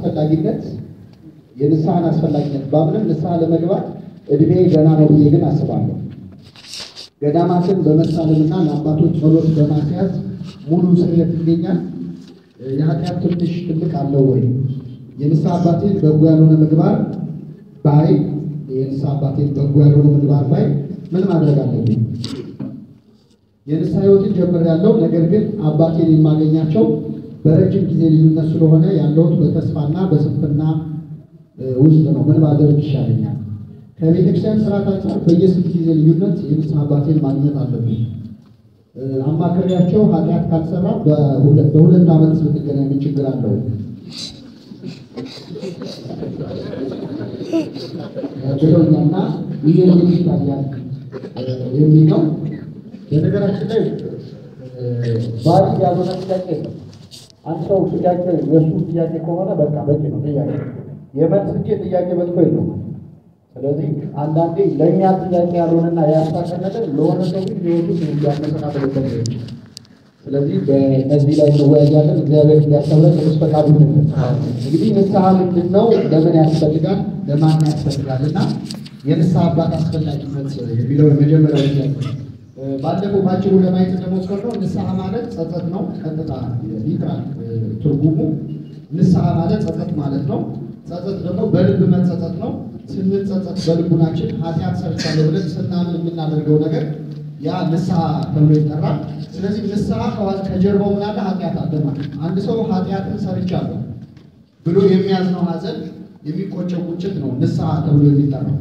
አስፈላጊነት የንስሐን አስፈላጊነት ባምንም ንስሐ ለመግባት እድሜ ገና ነው ብዬ ግን አስባለሁ። ገዳማትን በመሳለምና ለአባቶች ጸሎት በማስያዝ ሙሉ ስርየት ይገኛል። የኃጢአት ትንሽ ትልቅ አለው ወይ? የንስሐ አባቴን በጎ ያልሆነ ምግባር ባይ የንስሐ አባቴን በጎ ያልሆነ ምግባር ባይ ምን ማድረግ አለብኝ? የንስሐ ሕይወትን ጀምሬያለሁ። ነገር ግን አባቴን የማገኛቸው በረጅም ጊዜ ልዩነት ስለሆነ ያለሁት በተስፋና በስንፍና ውስጥ ነው። ምን ባደርግ ይሻለኛል? ከቤተክርስቲያን ስርዓት አንጻር በየስንት ጊዜ ልዩነት የንስሐ አባቴን ማግኘት አለብኝ? አማክሬያቸው ኃጢአት ካልሰራ በሁለት ዓመት ብንገናኝ ምን ችግር አለው ብለውኛና ይህ እንዴት ይታያል የሚል ነው። በነገራችን ላይ ባሪ ያልሆነ ጥያቄ ነው። አንድ ሰው ጥያቄ የእሱ ጥያቄ ከሆነ በቃ በቂ ነው። ጥያቄ የመልስ እንጂ ጥያቄ በልቶ የለው። ስለዚህ አንዳንዴ ለእኛ ጥያቄ ያልሆነና ያሳቀነትን ለሆነ ሰው ግን ህይወቱ እንዲያመሰቃቅልበት ነው። ስለዚህ በእነዚህ ላይ እንወያያለን። እግዚአብሔር እንዲያስተምረን ቅዱስ ፈቃዱ ይሁንልን። እንግዲህ ንስሐ ምንድን ነው? ለምን ያስፈልጋል? ለማን ያስፈልጋል? እና የንስሐ አባት አስፈላጊነት የሚለው የመጀመሪያው ጥያቄ ባለፈው ባጭሩ ለማየት እንደሞከርነው ንስሐ ማለት ጸጸት ነው። ቀጥታ ሊትራል ትርጉሙ ንስሐ ማለት ጸጸት ማለት ነው። ጸጸት ደግሞ በልብ መጸጸት ነው። ስንጸጸት በልቡናችን ኃጢአት ሰርቻለሁ ብለን ስናምን የምናደርገው ነገር ያ ንስሐ ተብሎ ይጠራል። ስለዚህ ንስሐ ከጀርባው ምን አለ? ኃጢአት አለ ማለት ነው። አንድ ሰው ኃጢአትን ሰርቻለሁ ብሎ የሚያዝነው ሐዘን የሚቆጨው ቁጭት ነው ንስሐ ተብሎ የሚጠራው።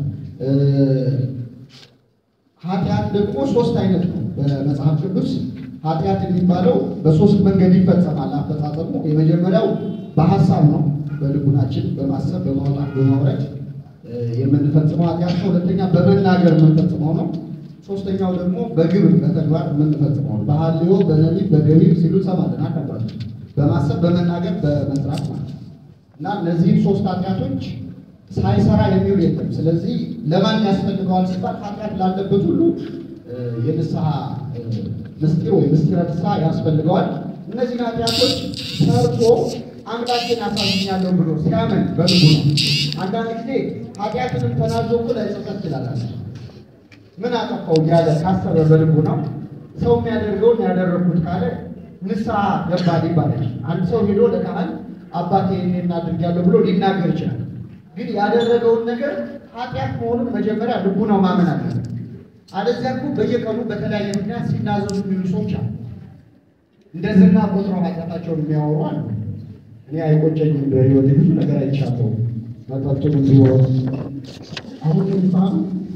ኃጢአት ደግሞ ሶስት አይነት ነው በመጽሐፍ ቅዱስ። ኃጢአት የሚባለው በሶስት መንገድ ይፈጸማል አፈጻጸሙ። የመጀመሪያው በሀሳብ ነው፣ በልቡናችን በማሰብ በማውጣት በማውረድ የምንፈጽመው ኃጢአት ነው። ሁለተኛ በመናገር የምንፈጽመው ነው። ሶስተኛው ደግሞ በግብር በተግባር የምንፈጽመው ነው። በሐልዮ በነቢብ በገቢር ሲሉ ሰማለን አከባለ በማሰብ በመናገር በመስራት ማለት ነው። እና እነዚህም ሶስት ኃጢአቶች ሳይሰራ የሚውል የለም። ስለዚህ ለማን ያስፈልገዋል ሲባል ኃጢአት ላለበት ሁሉ የንስሐ ምስጢር ወይ ምስጢረ ንስሐ ያስፈልገዋል። እነዚህን ኃጢአቶች ሰርቶ አምላኬን አሳዝኛለሁ ብሎ ሲያምን በልቡ ነው። አንዳንድ ጊዜ ኃጢአትንም ተናዞ እኮ ላይጸጸት ይችላል። ምን አጠፋው እያለ ካሰበ በልቡ ነው። ሰው የሚያደርገውን ያደረግኩት ካለ ንስሐ ገባል ይባላል። አንድ ሰው ሄዶ ለካህን አባቴ ይሄን አድርጊያለሁ ብሎ ሊናገር ይችላል። ግን ያደረገውን ነገር ኃጢአት መሆኑን መጀመሪያ ልቡ ነው ማመን አለበት። አለዚያ እኮ በየቀኑ በተለያየ ምክንያት ሲናዘዙ የሚሉ ሰዎች አሉ። እንደ ዝና ቆጥረው ኃጢአታቸውን የሚያወሩ አሉ። እኔ አይቆጨኝም፣ በህይወት ብዙ ነገር አይቻለሁ። መጠጡም ቢሆን አሁን የሚባሉ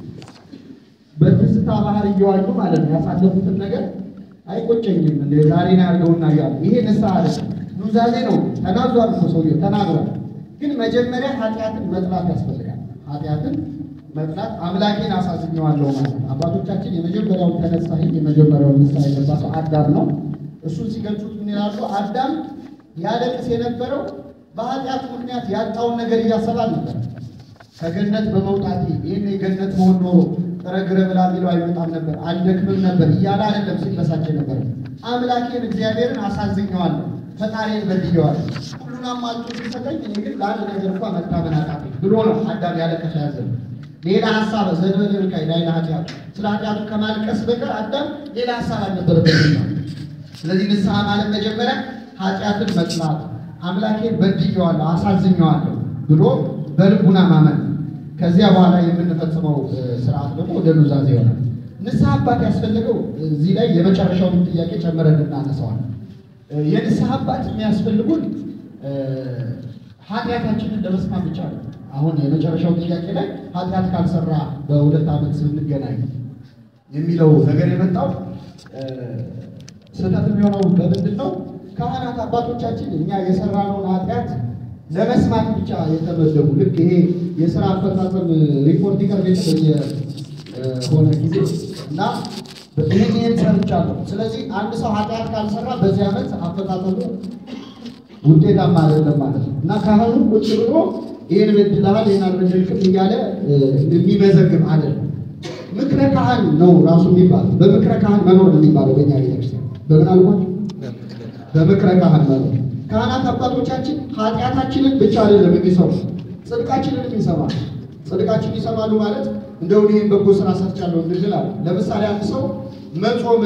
በትዝታ ባህር እየዋሉ ማለት ነው ያሳለፉትን ነገር አይቆጨኝም፣ እንደ ዛሬ ነው ያድርገውና እያሉ ይሄ ንስሐ አለ ኑዛዜ ነው። ተናዟል እኮ ሰውዬው ተናግሯል። ግን መጀመሪያ ኃጢአትን መጥላት ያስፈልጋል። ኃጢአትን መጥላት አምላኬን አሳዝኘዋለሁ ማለት ነው። አባቶቻችን የመጀመሪያውን ተነሳሂ የመጀመሪያውን ንስሐ የገባ ሰው አዳም ነው። እሱን ሲገልጹት ምን ይላሉ? አዳም ያለቅስ የነበረው በኃጢአት ምክንያት ያጣውን ነገር እያሰባል ነበር። ከገነት በመውጣቴ ይህን የገነት መሆን ኖሮ ጥረ ግረ ብላ ቢለው አይመጣም ነበር፣ አልደክምም ነበር እያለ አይደለም ሲበሳጭ ነበር። አምላኬን እግዚአብሔርን አሳዝኘዋለሁ፣ ፈጣሪን በድየዋለሁ፣ ሁሉን አሟልቶ ሲሰጠኝ እኔ ግን ለአንድ ነገር እንኳ መታመን አቃተኝ ብሎ ነው አዳም ያለቀሰ ያዘነ። ሌላ ሀሳብ ዘንበል ቃይ ላይ ኃጢአቱ ስለ ኃጢአቱ ከማልቀስ በቀር አዳም ሌላ ሀሳብ አልነበረበትም ነው። ስለዚህ ንስሐ ማለት መጀመሪያ ኃጢአትን መጥላት አምላኬን በድየዋለሁ አሳዝኘዋለሁ ብሎ በልቡና ማመን ከዚያ በኋላ የምንፈጽመው ስርዓት ደግሞ ወደ ኑዛዜ ይሆናል። ንስሐ አባት ያስፈልገው እዚህ ላይ የመጨረሻውን ጥያቄ ጨምረን እናነሳዋል። የንስሐ አባት የሚያስፈልጉን ኃጢአታችንን ለመስማት ብቻ ነው። አሁን የመጨረሻው ጥያቄ ላይ ኃጢአት ካልሰራ በሁለት ዓመት ስንገናኝ የሚለው ነገር የመጣው ስህተት የሚሆነው በምንድን ነው? ካህናት አባቶቻችን እኛ የሰራነውን ኃጢአት ለመስማት ብቻ የተመደቡ ልክ ይሄ የስራ አፈጻጸም ሪፖርት ይቀርብ የሆነ ጊዜ እና ይህን ይህን ሰርቻለሁ። ስለዚህ አንድ ሰው ኃጢአት ካልሰራ በዚህ ዓመት አፈጻጸሙ ውጤታማ አይደለም ማለት ነው እና ካህኑ ቁጭ ብሎ ይህን በድለሃል፣ ይህን አልበደልክም እያለ የሚመዘግብ አይደለም። ምክረ ካህን ነው ራሱ የሚባለው። በምክረ ካህን መኖር ነው የሚባለው በእኛ ቤተክርስቲያን። በምን አልኳቸው? በምክረ ካህን መኖር ካህናት አባቶቻችን ኃጢአታችንን ብቻ አይደለም የሚሰሩ ጽድቃችንንም ይሰማሉ። ጽድቃችን ይሰማሉ ማለት እንደው ይህን በጎ ስራ ሰርቻለሁ እንድንል አለ። ለምሳሌ አንድ ሰው መጾም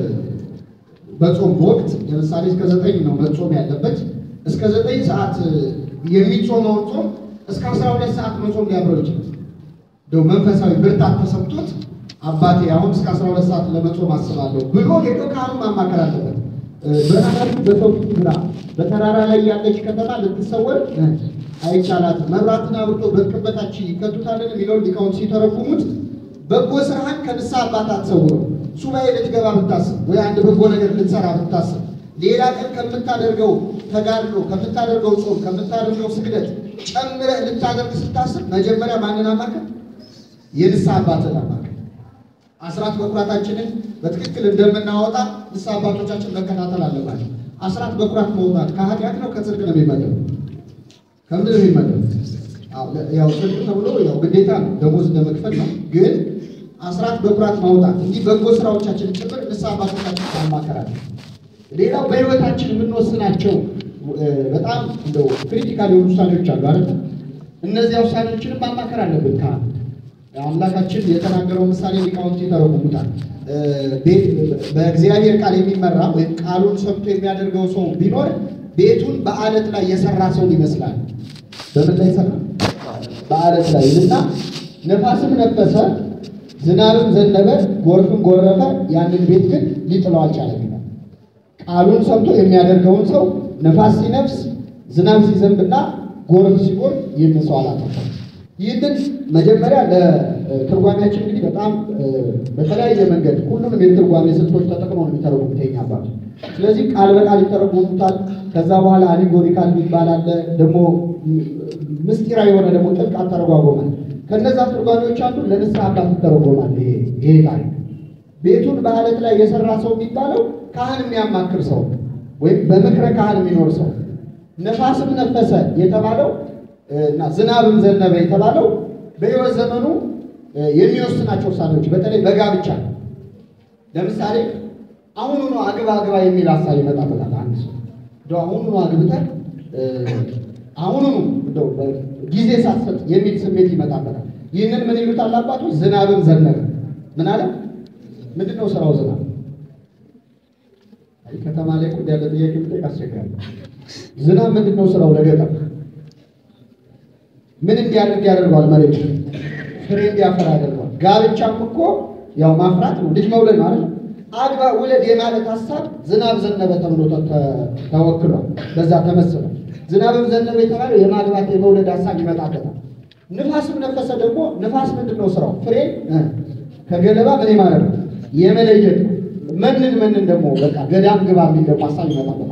በጾም ወቅት ለምሳሌ እስከ ዘጠኝ ነው መጾም ያለበት። እስከ ዘጠኝ ሰዓት የሚጾመውን ጾም እስከ አስራ ሁለት ሰዓት መጾም ሊያምረው ይችላል። እንደው መንፈሳዊ ብርታት ተሰምቶት አባቴ አሁን እስከ አስራ ሁለት ሰዓት ለመጾም አስባለሁ ብሎ ሄዶ ካህኑ ማማከር አለበት። በረሃብ በሰው ፊት ብላ በተራራ ላይ ያለች ከተማ ልትሰወር አይቻላትም። መብራትን አብርቶ በቅበታች ይከቱታልን የሚለውን ሊቃውንት ሲተረጉሙት በጎ ስራህን ከንስሐ አባት አትሰውረው። ሱባኤ ልትገባ ብታስብ ወይ አንድ በጎ ነገር ልትሰራ ብታስብ ሌላ ቀን ከምታደርገው ተጋድሎ፣ ከምታደርገው ጾም፣ ከምታደርገው ስግደት ጨምረህ ልታደርግ ስታስብ መጀመሪያ ማንን አማክር? የንስሐ አባትን አማክር። አስራት በኩራታችንን በትክክል እንደምናወጣ ንስሐ አባቶቻችን መከታተል አለባቸው። አስራት በኩራት መውጣት ከኃጢአት ነው ከጽድቅ ነው የሚመደብ? ከምንድን ነው የሚመደብ? ያው ጽድቅ ተብሎ ያው ግዴታ ነው፣ ደሞዝ እንደመክፈል ነው። ግን አስራት በኩራት ማውጣት እንዲህ በጎ ስራዎቻችን ጭምር ንስሐ አባቶቻችን ማማከራለን። ሌላው በህይወታችን የምንወስናቸው በጣም እንደው ክሪቲካል የሆኑ ውሳኔዎች አሉ አይደል? እነዚያ ውሳኔዎችንም ማማከር አለብን። ካህን አምላካችን የተናገረው ምሳሌ ሊቃውንት ይተረጉሙታል። በእግዚአብሔር ቃል የሚመራ ወይም ቃሉን ሰምቶ የሚያደርገው ሰው ቢኖር ቤቱን በአለት ላይ የሰራ ሰው ይመስላል። በምን ላይ ሰራ? በአለት ላይ እና ነፋስም ነፈሰ፣ ዝናብም ዘነበ፣ ጎርፍም ጎረፈ፣ ያንን ቤት ግን ሊጥለው አልቻለም ይላል። ቃሉን ሰምቶ የሚያደርገውን ሰው ነፋስ ሲነፍስ ዝናብ ሲዘንብና ጎርፍ ሲጎርፍ ይህን ሰው አላጠፋም። ይህንን መጀመሪያ ለትርጓሜያችን እንግዲህ በጣም በተለያየ መንገድ ሁሉንም የትርጓሜ ስልቶች ተጠቅመው ነው የሚተረጉሙት የኛ አባቶች። ስለዚህ ቃል በቃል ይተረጉሙታል። ከዛ በኋላ አሊጎሪካል የሚባል አለ። ደግሞ ምስጢራዊ የሆነ ደግሞ ጥልቅ አተረጓጎማል። ከነዛ ትርጓሜዎች አንዱ ለንስሐ አባት ይተረጎማል። ይሄ ታሪክ ቤቱን በአለት ላይ የሰራ ሰው የሚባለው ካህን የሚያማክር ሰው ወይም በምክረ ካህን የሚኖር ሰው። ነፋስም ነፈሰ የተባለው እና ዝናብም ዘነበ የተባለው በሕይወት ዘመኑ የሚወስናቸው ውሳኔዎች በተለይ በጋብቻ ለምሳሌ አሁኑኑ አግባ አግባ የሚል ሀሳብ ይመጣበታል። አንድ ሰው እንደው አሁኑኑ አግብተህ አሁኑኑ እንደው ጊዜ ሳትሰጥ የሚል ስሜት ይመጣበታል። ይህንን ምን ይሉታል አባቶች? ዝናብም ዘነበ። ምን አለ? ምንድን ነው ስራው ዝናብ? ከተማ ላይ ቁድ ያለ ጥያቄ ብጠይቅ አስቸጋሪ። ዝናብ ምንድን ነው ስራው ለገጠር ምን እንዲያደርግ ያደርገዋል? መሬት ፍሬ እንዲያፈራ ያደርገዋል። ጋብቻም እኮ ያው ማፍራት ነው፣ ልጅ መውለድ ማለት ነው። አግባ ውለድ የማለት ሀሳብ ዝናብ ዘነበ ተብሎ ተወክሏል። በዛ ተመስሏል። ዝናብም ዘነበ የተባለው የማግባት የመውለድ ሀሳብ ይመጣበታል። ንፋስም ነፈሰ ደግሞ ንፋስ ምንድን ነው ስራው? ፍሬ ከገለባ ምን ማለት ነው? የመለየት ነው። መንን መንን ደግሞ በቃ ገዳም ግባ የሚል ደግሞ ሀሳብ ይመጣበታል።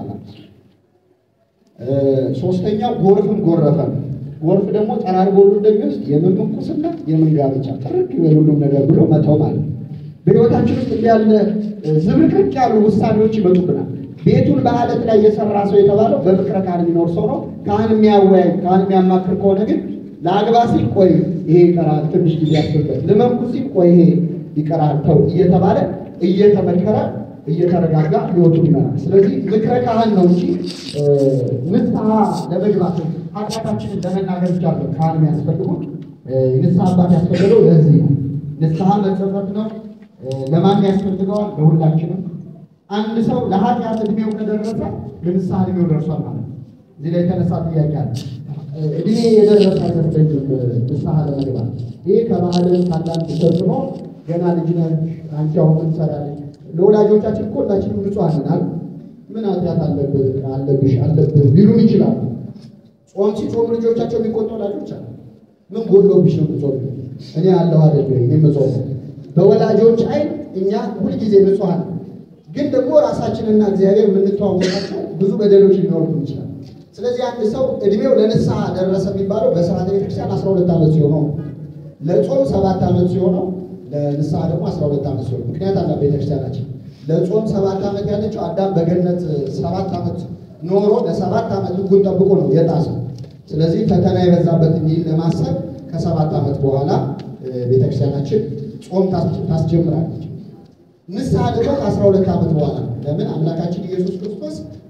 ሶስተኛው ጎርፍም ጎረፈ ነው። ጎርፍ ደግሞ ጠራርጎ ሁሉ እንደሚወስድ የምን ምንኩስና የምን ጋብቻ ጥርቅ ይበል ሁሉም ነገር ብሎ መተው ማለት ነው። በሕይወታችን ውስጥ እንዲህ ያለ ዝብርቅርቅ ያሉ ውሳኔዎች ይመጡብናል። ቤቱን በአለት ላይ የሰራ ሰው የተባለው በፍቅረ ካህን የሚኖር ሰው ነው። ካህን የሚያወያይ ካህን የሚያማክር ከሆነ ግን ለአግባ ሲል ቆይ ይሄ ይቀራል፣ ትንሽ ጊዜ ያስብበት፣ ልመንኩ ሲል ቆይ ይሄ ይቀራል፣ ተው እየተባለ እየተመከረ እየተረጋጋ ህይወቱን ይመራል። ስለዚህ ምክረ ካህን ነው እንጂ ንስሐ ለመግባት ኃጢአታችንን ለመናገር ብቻ ነው ካህን የሚያስፈልጉ። ንስሐ አባት ያስፈልገው ለዚህ ነው። ንስሐ መጸጸት ነው። ለማን ያስፈልገዋል? ለሁላችንም። አንድ ሰው ለኃጢአት እድሜው ከደረሰ ለንስሐ እድሜው ደርሷል ማለት ነው። እዚህ ላይ የተነሳ ጥያቄ አለ። እድሜ የደረሰ አይመስለኝም ንስሐ ለመግባት። ይህ ከባህልን ከአንዳንድ ተጽዕኖ ገና ልጅ ነህ አንቺ አሁን ምን ትሰራለች? ለወላጆቻችን እኮ ሁላችንም ንጹሐን ነን። ምን ኃጢአት አለብህ አለብሽ አለብህ ሊሉን ይችላሉ። ጾም ሲጾሙ ልጆቻቸው የሚቆጡ ወላጆች አሉ። ምን ጎሎብሽ ነው የምትጾሙ? እኔ አለሁ አይደል ወይ የምጾሙ? በወላጆች አይን እኛ ሁልጊዜ ንጹሐን ግን ደግሞ ራሳችንና እግዚአብሔር የምንተዋወቃቸው ብዙ በደሎች ሊኖሩብን ይችላል። ስለዚህ አንድ ሰው እድሜው ለንስሐ ደረሰ የሚባለው በስርዓተ ቤተክርስቲያን አስራ ሁለት ዓመት ሲሆነው ለጾም ሰባት ዓመት ሲሆነው ለንስሐ ደግሞ አስራ ሁለት ዓመት ሲሆነው ምክንያት አለ ቤተክርስቲያናችን ለጾም ሰባት ዓመት ያለችው አዳም በገነት ሰባት ዓመት ኖሮ ለሰባት ዓመት ሕጉን ጠብቆ ነው የጣሰው። ስለዚህ ፈተና የበዛበት እንዲል ለማሰብ ከሰባት ዓመት በኋላ ቤተክርስቲያናችን ጾም ታስጀምራለች። ንስሐ ደግሞ ከአስራ ሁለት ዓመት በኋላ ለምን አምላካችን ኢየሱስ ክርስቶስ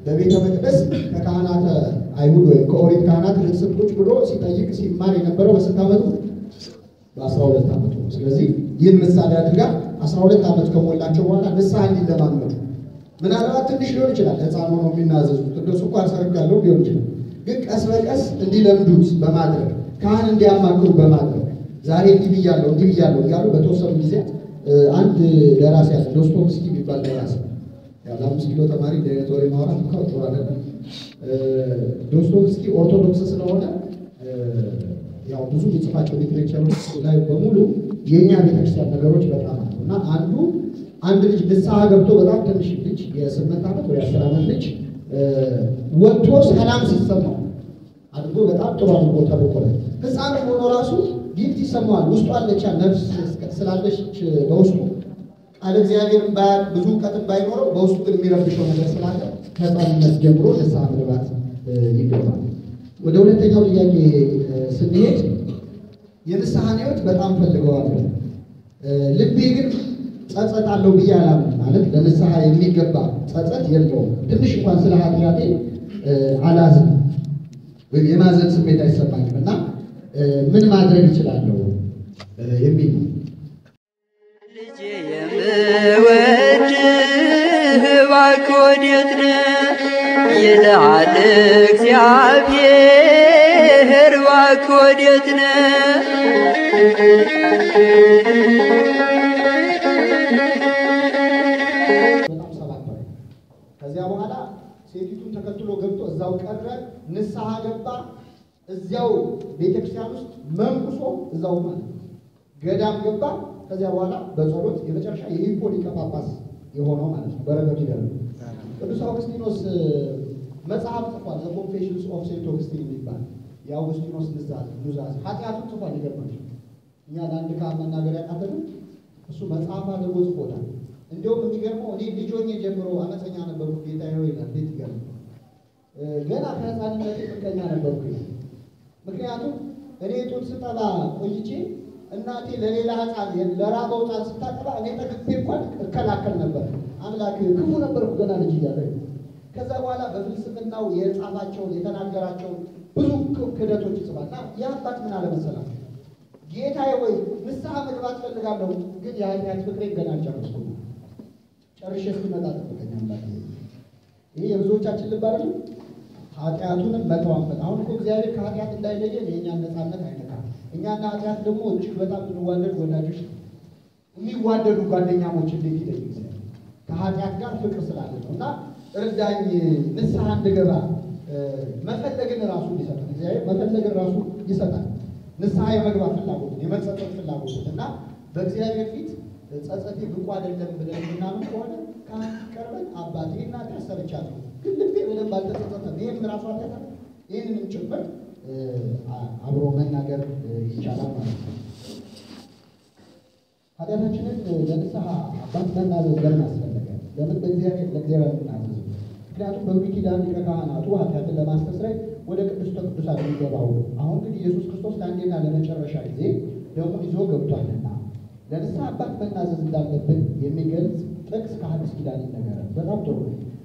በቤተ መቅደስ ከካህናተ አይሁድ ወይም ከኦሪት ካህናት ርስት ቁጭ ብሎ ሲጠይቅ ሲማር የነበረው በስንት ዓመቱ? በአስራ ሁለት ዓመቱ ነው። ስለዚህ ይህን ምሳሌ አድርጋ አስራ ሁለት ዓመት ከሞላቸው በኋላ ንስሐ እንዲለማመዱ ምናልባት ትንሽ ሊሆን ይችላል፣ ሕፃን ሆኖ የሚናዘዙት እንደሱ እኮ አሰርግ ያለው ሊሆን ይችላል። ግን ቀስ በቀስ እንዲለምዱት በማድረግ ካህን እንዲያማክሩ በማድረግ ዛሬ እንዲህ ብያለሁ እንዲህ ብያለሁ እያሉ በተወሰኑ ጊዜ አንድ ደራሲ ያለ ዶስቶቭስኪ የሚባል ደራሲ ያለ አምስት ኪሎ ተማሪ እንደ አይነት ወሬ ማውራት እንኳ ጥሩ አይደለም። ዶስቶቭስኪ ኦርቶዶክስ ስለሆነ ያው ብዙ የሚጽፋቸው ሊትሬቸሮች ላይ በሙሉ የእኛ ቤተክርስቲያን ነገሮች በጣም አሉ እና አንዱ አንድ ልጅ ንስሐ ገብቶ በጣም ትንሽ ልጅ የስምንት ዓመት ወይ አስር ዓመት ልጅ ወጥቶ ሰላም ሲሰማው አድርጎ በጣም ጥሩ አድርጎ ተርኮለ ህፃን ሆኖ ራሱ ጊፍት ይሰማዋል። ውስጡ አለቻ ነፍስ ስላለች በውስጡ ቃል እግዚአብሔርን ባያቅ ብዙ እውቀትን ባይኖረው በውስጡ ግን የሚረብሸው ነገር ስላለ ከህፃንነት ጀምሮ ንስሐ መግባት ይገባል። ወደ ሁለተኛው ጥያቄ ስንሄድ የንስሐን ህይወት በጣም ፈልገዋለሁ፣ ልቤ ግን ጸጸት አለው ብዬ አላምንም። ማለት ለንስሐ የሚገባ ጸጸት የለውም። ትንሽ እንኳን ስለ ኃጢአቴ አላዝንም ወይም የማዘን ስሜት አይሰማኝም እና ምን ማድረግ እችላለሁ የሚል ነው። ልጄ የምወድህ እባክህ ወዴት ነህ ይልሃል እግዚአብሔር እባክህ ወዴት ነህ በጣም ሰባበረ። ከዚያ በኋላ ሴቲቱን ተከትሎ ገብቶ እዛው ቀረ፣ ንስሐ ገባ። እዚያው ቤተክርስቲያን ውስጥ መንኩሶ እዛው ማለት ነው ገዳም ገባ። ከዚያ በኋላ በጸሎት የመጨረሻ የሂፖ ሊቀ ጳጳስ የሆነው ማለት ነው። በረከቱ ይደረግ። ቅዱስ አውግስጢኖስ መጽሐፍ ጽፏል። ዘ ኮንፌሽንስ ኦፍ ሴንት ኦግስቲን የሚባል የአውግስጢኖስ ንዛዝ ኑዛዝ ኃጢአቱን ጽፏል። ይገርማል። እኛ ለአንድ ካህን መናገር ያቃተንም እሱ መጽሐፍ አድርጎ ጽፎታል። እንዲሁም የሚገርመው እኔ ልጅ ሆኜ ጀምሮ አመፀኛ ነበርኩ ጌታ ሆይ ይላል። ቤት ይገርም ገና ከህፃንነት ምቀኛ ነበርኩ ይላል። ምክንያቱም እኔ ጡት ስጠባ ቆይቼ እናቴ ለሌላ ህፃን ለራበው ህፃን ስታጠባ እኔ ጠግቤ እንኳን እከላከል ነበር። አምላክ ክፉ ነበርኩ ገና ልጅ እያለ ከዛ በኋላ በፍልስፍናው የጻፋቸውን የተናገራቸውን ብዙ ክደቶች ይጽፋል እና ይህ አባት ምን አለመሰላቸው ጌታዬ ወይ ንስሐ መግባት ፈልጋለሁ፣ ግን የኃጢአት ፍቅሬን ገና አልጨረስኩም። ጨርሼ እስክመጣ ጠብቀኝ አምላክ። ይህ የብዙዎቻችን ልብ አይደለም። ኃጢአቱንም መተዋመጥ። አሁን እኮ እግዚአብሔር ከኃጢአት እንዳይለየን የእኛን ነፃነት አይነካም። እኛና ኃጢአት ደግሞ እጅግ በጣም የምንዋደድ ወዳጆች ነው። የሚዋደዱ ጓደኛሞች እንዴት ይለይ እግዚአብሔር ከኃጢአት ጋር ፍቅር ስላለ ነው። እና እርዳኝ ንስሐ እንድገባ መፈለግን ራሱ ይሰጣል። እግዚአብሔር መፈለግን ራሱ ይሰጣል። ንስሐ የመግባት ፍላጎትን የመጸጸት ፍላጎትን እና በእግዚአብሔር ፊት ጸጸቴ ብቁ አይደለም ብለን ምናምን ከሆነ ካህን ቀርበን አባቴ እና ሰርቻለሁ ግን ልቤ በደንብ አልተጸጸተም፣ ይህም ራሱ አለታ ይህንንም ጭምር አብሮ መናገር ይቻላል ማለት ነው። ኃጢአታችንን ለንስሐ አባት መናዘዝ ለምን አስፈለገ? ለምን በእግዚአብሔር ለእግዚአብሔር ምናዘዝ? ምክንያቱም በብሉይ ኪዳን ሊቀ ካህናቱ ኃጢአትን ለማስተስረይ ወደ ቅድስተ ቅዱሳን የሚገባው አሁን ግን ኢየሱስ ክርስቶስ ለአንዴና ለመጨረሻ ጊዜ ደሙን ይዞ ገብቷልና ለንስሐ አባት መናዘዝ እንዳለብን የሚገልጽ ጥቅስ ከሐዲስ ኪዳን ይነገራል። በጣም ጥሩ።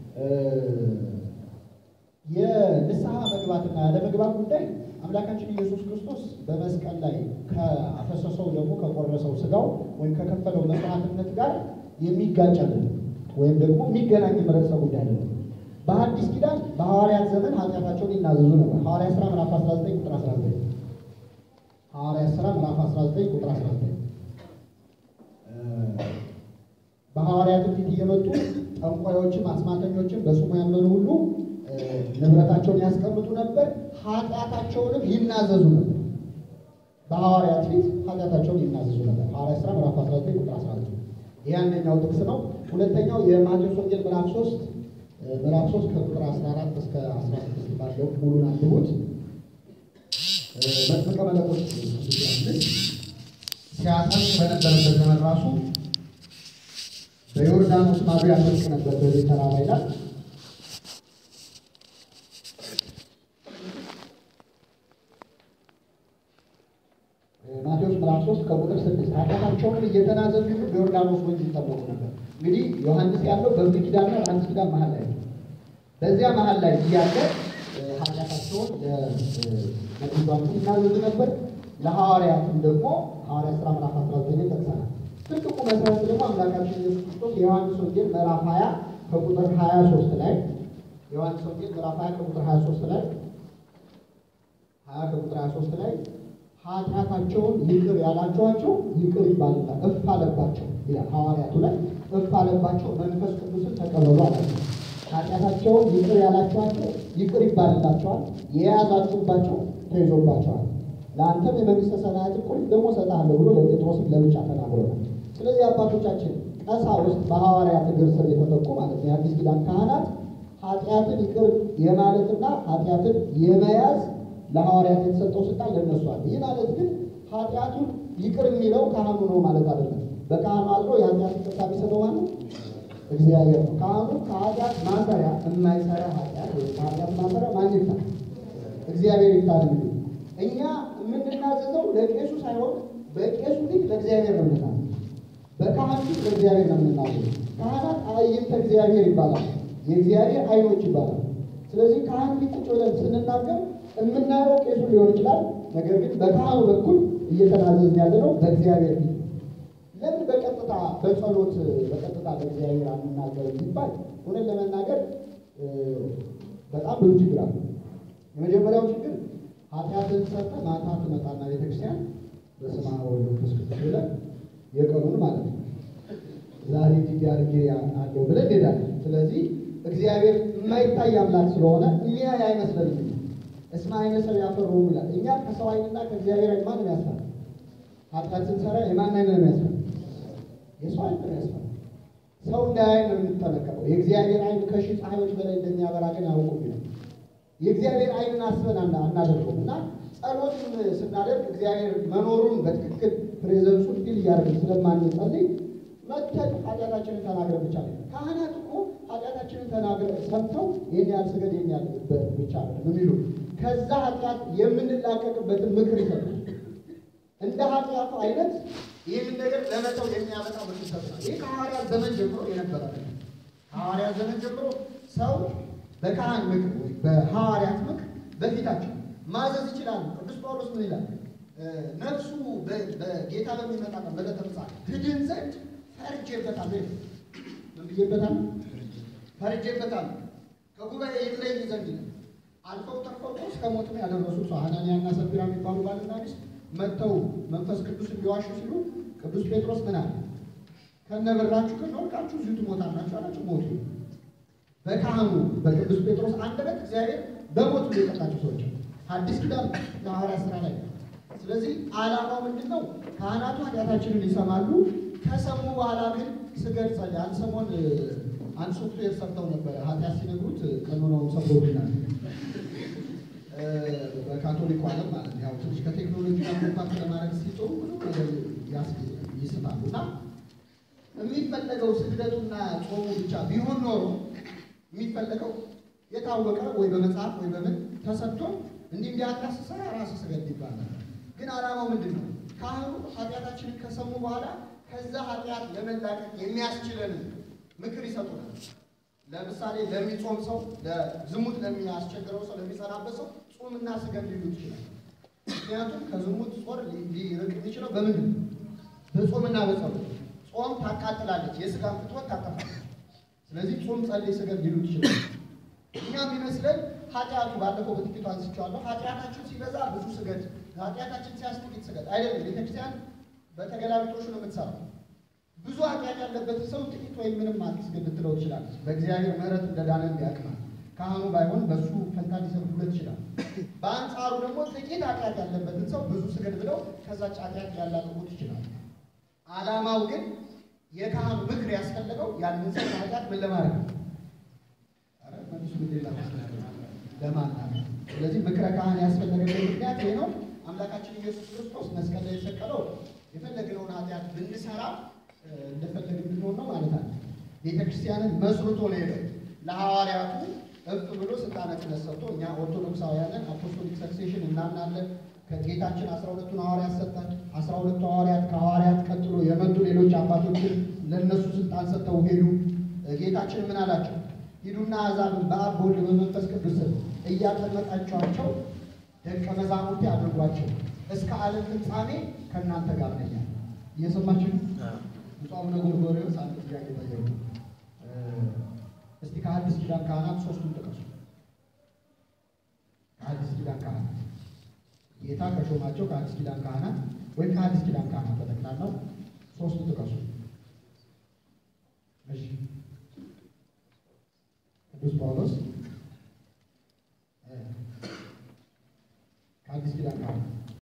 የንስሐ መግባትና ያለመግባት ጉዳይ አምላካችን ኢየሱስ ክርስቶስ በመስቀል ላይ ከአፈሰሰው ደግሞ ከቆረሰው ስጋው ወይም ከከፈለው መስዋዕትነት ጋር የሚጋጭ አይደለም፣ ወይም ደግሞ የሚገናኝ ርዕሰ ጉዳይ አይደለም። በሐዲስ ኪዳን በሐዋርያት ዘመን ኃጢአታቸውን ይናዘዙ ነበር። ሐዋርያት ሥራ ምዕራፍ 19 ቁጥር 19 ሐዋርያት ሥራ ምዕራፍ 19 ቁጥር 19 በሐዋርያትም ፊት እየመጡ ጠንቋዮችም አስማተኞችም በስሙ ያመኑ ሁሉ ንብረታቸውን ያስቀምጡ ነበር፣ ኃጢአታቸውንም ይናዘዙ ነበር። በሐዋርያት ፊት ኃጢአታቸውን ይናዘዙ ነበር። ሐዋርያት ሥራ ምዕራፍ 19 ቁጥር 19 ይህ አንደኛው ጥቅስ ነው። ሁለተኛው የማቴዎስ ወንጌል ምዕራፍ 3 ምዕራፍ 3 ከቁጥር 14 እስከ 16 ባለው ሙሉን አንብቡት። መጥምቀ መለኮት ዮሐንስ ሲያጠምቅ በነበረበት ዘመን ራሱ በዮርዳኖስ ማዶ ያጠምቅ ነበር በዚህ ተራራ ይላል። ማቴዎስ ምዕራፍ 3 ከቁጥር 6 ኃጢአታቸውን እየተናዘዙ በዮርዳኖስ ወንዝ ይጠመቁ ነበር። እንግዲህ ዮሐንስ ያለው በብሉይ ኪዳንና በአዲስ ኪዳን መሀል ላይ ነው። በዚያ መሀል ላይ እያለ ኃጢአታቸውን ለመግባቱ ይናዘዙ ነበር። ለሐዋርያትም ደግሞ ሐዋርያ ሥራ ምዕራፍ 19 ጠቅሰናል። ትልቁ መሰረት ደግሞ አምላካችን ኢየሱስ ክርስቶስ የዮሐንስ ወንጌል ምዕራፍ 20 ከቁጥር 23 ላይ የዮሐንስ ወንጌል ምዕራፍ 20 ከቁጥር 23 ላይ 20 ከቁጥር 23 ላይ ኃጢአታቸውን ይቅር ያላችኋቸው ይቅር ይባልላል እፍ አለባቸው ይላል። ሐዋርያቱ ላይ እፍ አለባቸው መንፈስ ቅዱስን ተቀበሉ አላቸው። ኃጢአታቸውን ይቅር ያላችኋቸው ይቅር ይባልላቸዋል፣ የያዛችሁባቸው ተይዞባቸዋል። ለአንተም የመንግስተ ሰማያትን ቁልፍ ደግሞ እሰጥሃለሁ ብሎ ለጴጥሮስም ለብቻ ተናግሮናል። ስለዚህ አባቶቻችን ቀሳውስት በሐዋርያት እግር ስር የተተኩ ማለት ነው የአዲስ ኪዳን ካህናት ኃጢአትን ይቅር የማለትና ኃጢአትን የመያዝ ለሐዋርያት የተሰጠው ስልጣን ለእነሱ አለ። ይህ ማለት ግን ኃጢአቱን ይቅር የሚለው ካህኑ ነው ማለት አይደለም። በካህኑ አድሮ የኃጢአት ይቅርታ የሚሰጠው ማለት እግዚአብሔር ነው። ካህኑ ከኃጢአት ማሰሪያ የማይሰራ ኃጢአት ወይ ከኃጢአት ማሰሪያ ማን ይፍታ? እግዚአብሔር ይፍታ ነው የሚሉት። እኛ የምንናዘዘው ለቄሱ ሳይሆን በቄሱ ፊት ለእግዚአብሔር ነው የምንናዘዘው። በካህን ፊት ለእግዚአብሔር ነው የምንናዘዘው። ካህናት አዕይንተ እግዚአብሔር ይባላል፣ የእግዚአብሔር አይኖች ይባላል። ስለዚህ ካህን ፊት ቁጭ ብለን ስንናገር የምናየው ቄሱ ሊሆን ይችላል። ነገር ግን በካህኑ በኩል እየተናዘዝን ያለ ነው በእግዚአብሔር ፊት። ለምን በቀጥታ በጸሎት በቀጥታ ለእግዚአብሔር አንናገርም ቢባል እውነት ለመናገር በጣም ብዙ ችግር አለ። የመጀመሪያው ችግር ኃጢአትን ሰርተህ ማታ ትመጣና ቤተክርስቲያን በስመ አብ ወወልድ ወመንፈስ ቅዱስ ብለህ የቀኑን ማለት ነው ዛሬ እንዲህ አድርጌ አለው ብለህ እንሄዳለን። ስለዚህ እግዚአብሔር የማይታይ አምላክ ስለሆነ የሚያይ አይመስለንም። እስመ ዓይነ ሰው ያፈሩ ይላል። እኛ ከሰው ዓይንና ከእግዚአብሔር ዓይን ማንም ያስፈራ? ኃጢአት ስንሰራ የማን ዓይን ነው የሚያስፈራ? የሰው ዓይን ነው ያስፈራ። ሰው እንዳያይ ነው የምንጠነቀቀው። የእግዚአብሔር ዓይን ከሺህ ፀሐዮች በላይ እንደሚያበራ ግን ያውቁ ነው። የእግዚአብሔር ዓይንን አስበን አናደርገውም እና ጸሎትን ስናደርግ እግዚአብሔር መኖሩን በትክክል ፕሬዘንሱን ፊል እያደረግን ስለማንጸልይ መተን ኃጢአታችንን ተናግረን ብቻ ነው። ካህናት እኮ ኃጢአታችንን ተናግረን ሰምተው ይህን ያህል ስገድ ይህን ያህል ብቻ ነው የሚሉ ከዛ ኃጢአት የምንላቀቅበትን ምክር ይሰጣል። እንደ ኃጢአቱ አይነት ይህንን ነገር ለመተው የሚያመጣ ምክር ይሰጣል። ይህ ከሐዋርያት ዘመን ጀምሮ የነበረ ነው። ከሐዋርያት ዘመን ጀምሮ ሰው በካህን ምክር ወይ በሐዋርያት ምክር በፊታቸው ማዘዝ ይችላሉ። ቅዱስ ጳውሎስ ምን ይላል? ነፍሱ በጌታ በሚመጣ ቀን በዕለተ ምጽአት ትድን ዘንድ ፈርጄበታለሁ። ምን ብዬበታለሁ? ፈርጄበታለሁ ከጉባኤ ይለይ ዘንድ ይላል። አልፈው ተርፈው እስከ ሞትም ያደረሱት ሰው ሐናንያና ሰፊራ የሚባሉ ባልና ሚስት መጥተው መንፈስ ቅዱስ እንዲዋሹ ሲሉ ቅዱስ ጴጥሮስ ምን አለ? ከነበራችሁ ከወርቃችሁ እዚሁ ትሞታላችሁ አላቸው። ሞቱ። በካህኑ በቅዱስ ጴጥሮስ አንደበት እግዚአብሔር በሞቱ የቀጣቸው ሰዎች አዲስ ኪዳን የሐዋርያት ሥራ ላይ። ስለዚህ ዓላማው ምንድን ነው? ካህናቱ ኃጢአታችንን ይሰማሉ። ከሰሙ በኋላ ግን ስገድ ጸልይ። አንድ ሰሞን አንድ ሶፍትዌር ሰርተው ነበረ። ኃጢአት ሲነግሩት ቀኖናውን ሰብሮብናል። በካቶሊኩ ዓለም ማለት ነው። ያው ትንሽ ከቴክኖሎጂ ጋር ኮምፓክት ለማድረግ ሲጥሩ ብዙ ነገር ይስታሉ እና የሚፈለገው ስግደቱና ጾሙ ብቻ ቢሆን ኖሮ የሚፈለገው የታወቀ ወይ በመጽሐፍ ወይ በምን ተሰጥቶ እንዲህ እንዲያጣስ ሰራ ራስ ስገድ ይባላል። ግን ዓላማው ምንድን ነው? ካህኑ ኃጢአታችንን ከሰሙ በኋላ ከዛ ኃጢአት ለመላቀቅ የሚያስችለን ምክር ይሰጡናል። ለምሳሌ ለሚጾም ሰው፣ ለዝሙት ለሚያስቸግረው ሰው፣ ለሚጸናበት ሰው ጾምና ስገድ ሊሉት ይችላል። ምክንያቱም ከዝሙት ጾር ሊርቅ የሚችለው በምንድን ነው? በጾምና በጸሎት። ጾም ታቃጥላለች፣ የስጋን ፍትወት ታጠፋለች። ስለዚህ ጾም፣ ጸልይ፣ ስገድ ሊሉት ይችላል። እኛ የሚመስለን ኃጢአቱ ባለፈው በጥቂቱ አንስቼዋለሁ። ኃጢአታችን ሲበዛ ብዙ ስገድ፣ ኃጢአታችን ሲያንስ ጥቂት ስገድ አይደለም። ቤተክርስቲያን በተገላቢጦሹ ነው የምትሰራው። ብዙ ኃጢአት ያለበትን ሰው ጥቂት ወይም ምንም አትስገድ ልትለው ትችላለች። በእግዚአብሔር ምሕረት እንደዳነ ያቅማል። ካህኑ ባይሆን በሱ ፈንታ ሊሰብኩለት ይችላል። በአንጻሩ ደግሞ ጥቂት ኃጢአት ያለበትን ሰው ብዙ ስገድ ብለው ከዛች ኃጢአት ሊያላቅቁት ይችላል። ዓላማው ግን የካህኑ ምክር ያስፈለገው ያንን ሰው ኃጢአት ምን ለማድረግ ነው? ለማናት ስለዚህ ምክረ ካህን ያስፈለገበት ምክንያት ይሄ ነው። አምላካችን ኢየሱስ ክርስቶስ መስቀል ላይ የተሰቀለው የፈለግነውን ኃጢአት ብንሰራ እንደፈለግን ብንሆን ነው ማለት አለ። ቤተ ክርስቲያንን መስርቶ ነው ሄደው ለሐዋርያቱ እፍ ብሎ ስልጣነ ክህነት ሰጥቶ እኛ ኦርቶዶክሳውያንን አፖስቶሊክ ሰክሴሽን እናምናለን። ከጌታችን አስራ ሁለቱን ሐዋርያት ሰጠን። አስራ ሁለቱ ሐዋርያት ከሐዋርያት ቀጥሎ የመጡ ሌሎች አባቶችን ለእነሱ ስልጣን ሰጥተው ሄዱ። ጌታችን ምን አላቸው? ሂዱና አሕዛብን በአብ በወልድ በመንፈስ ቅዱስ ስም እያጠመቃችኋቸው ደቀ መዛሙርቴ አድርጓቸው እስከ ዓለም ፍጻሜ ከእናንተ ጋር ነኝ አለ። እየሰማችሁ ነው? ብፁዕ አቡነ ጎርጎርዮስ አንድ ጥያቄ ጠየቁ። እስቲ ከአዲስ ኪዳን ካህናት ሶስቱን ጥቀሱ። ከአዲስ ኪዳን ካህናት ጌታ ከሾማቸው ከአዲስ ኪዳን ካህናት ወይም ከአዲስ ኪዳን ካህናት በጠቅላላው ሶስቱን ጥቀሱ። እሺ ቅዱስ ጳውሎስ